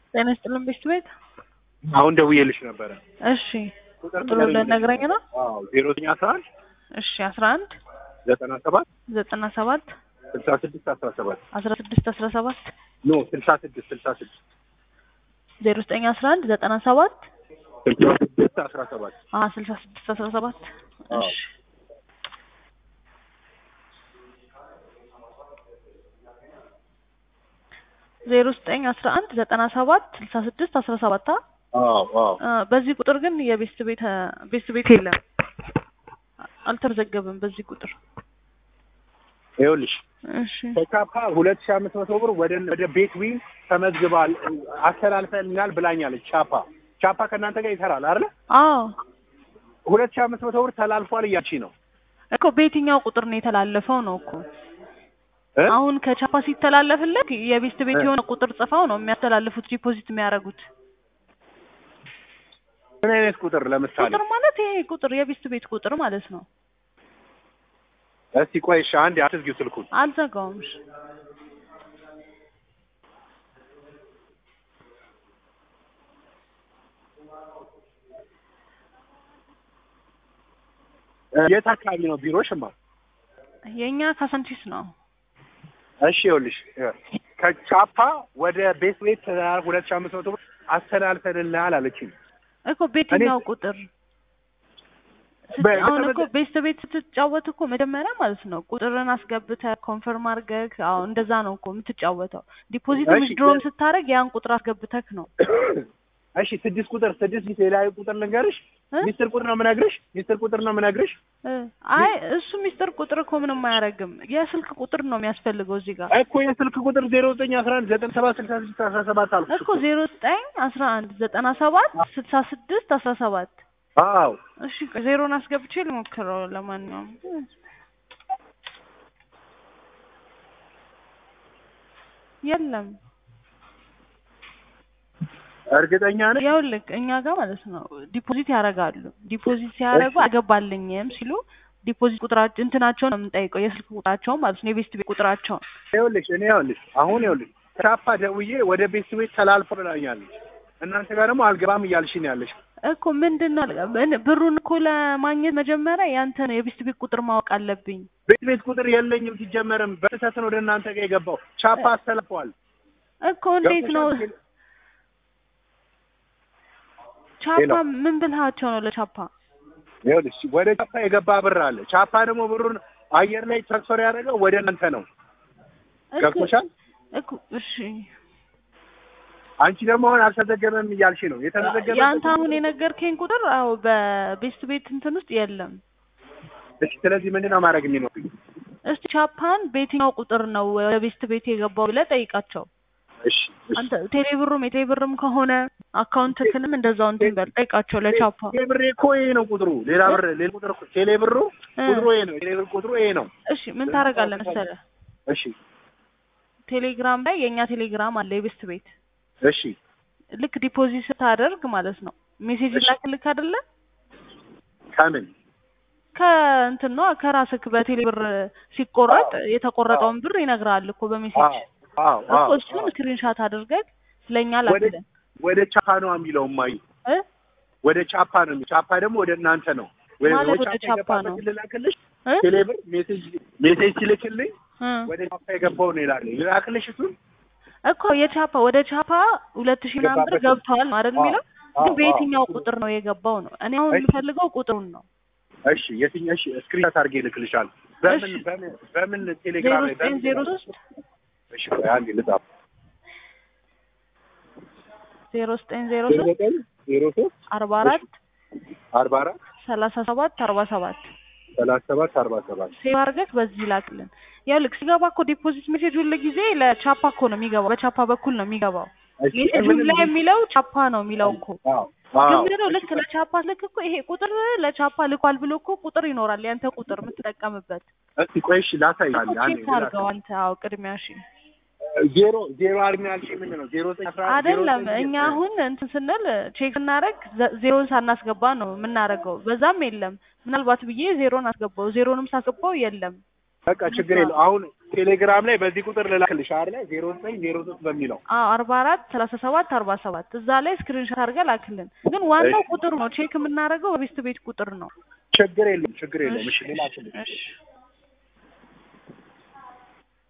ጤና ይስጥልን ቤት ቤት አሁን ደውዬልሽ ነበረ። እሺ ቁጥሩ ልነግረኝ ነው። አዎ ዜሮ ዘጠኝ አስራ አንድ እሺ አስራ አንድ ዘጠና ሰባት ዘጠና ሰባት ስልሳ ስድስት አስራ ሰባት አስራ ስድስት አስራ ሰባት ኖ ስልሳ ስድስት ስልሳ ስድስት ዜሮ ዘጠኝ አስራ አንድ ዘጠና ሰባት ስልሳ ስድስት አስራ ሰባት አ ስልሳ ስድስት አስራ ሰባት አዎ። እሺ ዜሮ ዘጠኝ አስራ አንድ ዘጠና ሰባት ስልሳ ስድስት አስራ ሰባት አ አዎ አዎ አ፣ በዚህ ቁጥር ግን የቤስት ቤት ቤስት ቤት የለም አልተመዘገበም በዚህ ቁጥር ይኸውልሽ እሺ ከካፓ ሁለት ሺህ አምስት መቶ ብር ወደ ወደ ቤት ዊን ተመዝግባል አስተላልፈልናል ብላኛለች። ቻፓ ቻፓ ከእናንተ ጋር ይሰራል አይደለ? አዎ ሁለት ሺህ አምስት መቶ ብር ተላልፏል እያልሽ ነው እኮ በየትኛው ቁጥር ነው የተላለፈው ነው እኮ እ? አሁን ከቻፓ ሲተላለፍለት የቤስት ቤት እ። የሆነ ቁጥር ጽፈው ነው የሚያስተላልፉት ዲፖዚት የሚያደርጉት ምን አይነት ቁጥር ለምሳሌ? ቁጥር ማለት ይሄ ቁጥር የቤስት ቤት ቁጥር ማለት ነው እስቲ ቆይ እሺ፣ አንዴ አትዝጊው ስልኩን። አልዘጋውም እሺ እ፣ የት አካባቢ ነው ቢሮሽማ? የእኛ ካሳንቺስ ነው እሺ ይኸውልሽ እ፣ ከቻፓ ወደ ቤት ቤት ሁለት ሺህ አምስት መቶ ብር አስተላልፈልናል አለችኝ። እኮ በየትኛው ቁጥር ስት- በ- አሁን እኮ በተመዘ- ቤስት ቤት ስትጫወት እኮ መጀመሪያ ማለት ነው ቁጥርን አስገብተህ ኮንፈርም አድርገህ አዎ እንደዛ ነው እኮ የምትጫወተው ዲፖዚት እሺ፣ ዊዝድሮም በ- ስታደርግ ያን ቁጥር አስገብተህ ነው እሺ ስድስት ቁጥር ስድስት ሌላዊ ቁጥር ልንገርሽ። እ? ሚስጥር ቁጥር ነው የምነግርሽ። ሚስጥር ቁጥር ነው የምነግርሽ። እ፣ አይ እሱ ሚስጥር ቁጥር እኮ ምንም አያደርግም የስልክ ቁጥር ነው የሚያስፈልገው እዚህ ጋር እኮ የስልክ ቁጥር ዜሮ ዘጠኝ አስራ አንድ ዘጠኝ ሰባት ስልሳ ስድስት አስራ ሰባት አልኩሽ እኮ ዜሮ ዘጠኝ አስራ አንድ ዘጠና ሰባት ስልሳ ስድስት አስራ ሰባት አዎ እሺ ዜሮን አስገብቼ ልሞክረው ለማንኛውም የለም እርግጠኛ ነሽ? ይኸውልህ እኛ ጋር ማለት ነው ዲፖዚት ያደርጋሉ ዲፖዚት ሲያደርጉ አገባልኝም ሲሉ ዲፖዚት ቁጥራቸው እንትናቸውን ነው የምንጠይቀው የስልክ ቁጥራቸውን ማለት ነው የቤስት ቤት ቁጥራቸውን ይኸውልሽ እኔ ይኸውልሽ አሁን ይኸውልሽ ቻፓ ደውዬ ወደ ቤት ቤት ተላልፎ ብላኛለች። እናንተ ጋር ደግሞ አልገባም እያልሽኝ ያለሽ እኮ ምንድን ነው ምን- ብሩን እኮ ለማግኘት መጀመሪያ ያንተን የቤስት ቤት ቁጥር ማወቅ አለብኝ ቤት ቤት ቁጥር የለኝም ሲጀመርም በስህተት ነው ወደ እናንተ ጋር የገባው። ቻፓ አስተላልፈዋል። እኮ እንዴት ነው ገብቶሻል? ቻፓ ምን ብልሃቸው ነው ለቻፓ ይኸውልሽ ወደ ቻፓ የገባ ብር አለ። ቻፓ ደግሞ ብሩን አየር ላይ ትራንስፈር ያደረገው ወደ እናንተ ነው። እኮ- ገብቶሻል? እኮ እሺ አንቺ ደግሞ አሁን አልተዘገበም እያልሽ ነው። የተመዘገበ ያንተ አሁን የነገርከኝ ቁጥር አዎ በቤስት ቤት እንትን ውስጥ የለም እሺ፣ ስለዚህ ምንድን ነው ማድረግ የሚኖርብኝ? እስቲ ቻፓን በየትኛው ቁጥር ነው ወደ ቤስት ቤት የገባው ብለህ ጠይቃቸው እሺ እሺ። አንተ ቴሌብሩም የቴሌብርም ከሆነ አካውንትክንም እንደዛው እንትን በል ጠይቃቸው ለቻፓ ቴሌ ብሬ እኮ ይሄ ነው ቁጥሩ። ሌላ ብር ሌላ ቁጥር እኮ ቴሌ ብሩ እ። ቁጥሩ ይሄ ነው። ቴሌ ብር ቁጥሩ ይሄ ነው። እሺ ምን ታደርጋለህ መሰለህ እሺ ቴሌግራም ላይ የእኛ ቴሌግራም አለ የቤስት ቤት እሺ ልክ ዲፖዚት ስታደርግ ማለት ነው ሜሴጅ እሺ። ላክልክ አይደለ ከምን ከእንትን ነው ከራስክ በቴሌ ብር ሲቆረጥ አዎ። የተቆረጠውን ብር ይነግርሃል እኮ በሜሴጅ አዎ አዎ እኮ አዎ እሱን ስክሪንሻት አድርገህ ለእኛ ወደ ላክልን ወደ ቻፓ ነው የሚለው ማይ እ ወደ ቻፓ ነው የሚለው። ቻፓ ደግሞ ወደ እናንተ ነው። ወይ ማለት ወይ ወደ ቻፓ የገባበትን ነው። ልላክልሽ እ? ቴሌ ብር ሜሴጅ ሜሴጅ ሲልክልኝ እ። ወደ ቻፓ የገባው ነው ይላል። ልላክልሽ እሱን እኮ የቻፓ ወደ ቻፓ ሁለት ሺህ ምናምን ብር የገባበትን- ገብተዋል ነው አይደል የሚለው አዎ፣ ግን በየትኛው አዎ። ቁጥር ነው የገባው ነው እኔ አሁን እሺ። የምፈልገው ቁጥሩን ነው እሺ የትኛው እሺ ስክሪንሻት አድርጌ ልክልሻል። በምን እሺ። በምን በምን ዜሮ ቴሌግራም ላይ ዘጠኝ በምን ዜሮ ሶስት እሺ ቆይ አንዴ ልጻፍ። ዜሮ ዘጠኝ ዜሮ ዜሮ ሶስት ዘጠኝ ዜሮ ሶስት አርባ አራት አርባ አራት ሰላሳ ሰባት አርባ ሰባት ሰላሳ ሰባት አርባ ሰባት ሴቭ አድርገህ በዚህ ላክልን። ያው ልክ ሲገባ እኮ ዲፖዚት ሜሴጅ ሁሉ ጊዜ ለቻፓ እኮ ነው የሚገባው፣ በቻፓ በኩል ነው የሚገባው። እሺ፣ ሜሴጁ ምንም ላይ የሚለው ቻፓ ነው የሚለው እኮ አዎ ግን አዎ ምንድነው ልክ ለቻፓ ልክ እኮ ይሄ ቁጥር ለቻፓ ልኳል ብሎ እኮ ቁጥር ይኖራል፣ ያንተ ቁጥር የምትጠቀምበት እስቲ ቆይ እሺ ላሳይ እኮ አንዴ አንዴ ቼክ አድርገው አንተ። አዎ ቅድሚያ እሺ ዜሮ ዜሮ አርሚ ያልሽኝ ምንድን ነው? ዜሮ ዘጠኝ አስራ አንድ ዜሮ አይደለም ዘጠኝ እኛ አሁን እንትን ስንል ቼክ ስናደርግ ዘ- ዜሮን ሳናስገባ ነው የምናደርገው። በዛም የለም ምናልባት ብዬ ዜሮን አስገባው፣ ዜሮንም ሳስገባው የለም። በቃ ችግር የለው። አሁን ቴሌግራም ላይ በዚህ ቁጥር ልላክልሽ አይደለ ዜሮ ዘጠኝ ዜሮ ሶስት በሚለው አዎ አርባ አራት ሰላሳ ሰባት አርባ ሰባት እዛ ላይ ስክሪንሾት አድርገህ ላክልን። ግን ዋናው ቁጥሩ ነው ቼክ የምናደርገው በቤስት ቤት ቁጥር ነው። ችግር የለም ችግር የለም እሺ ልላክልሽ እሺ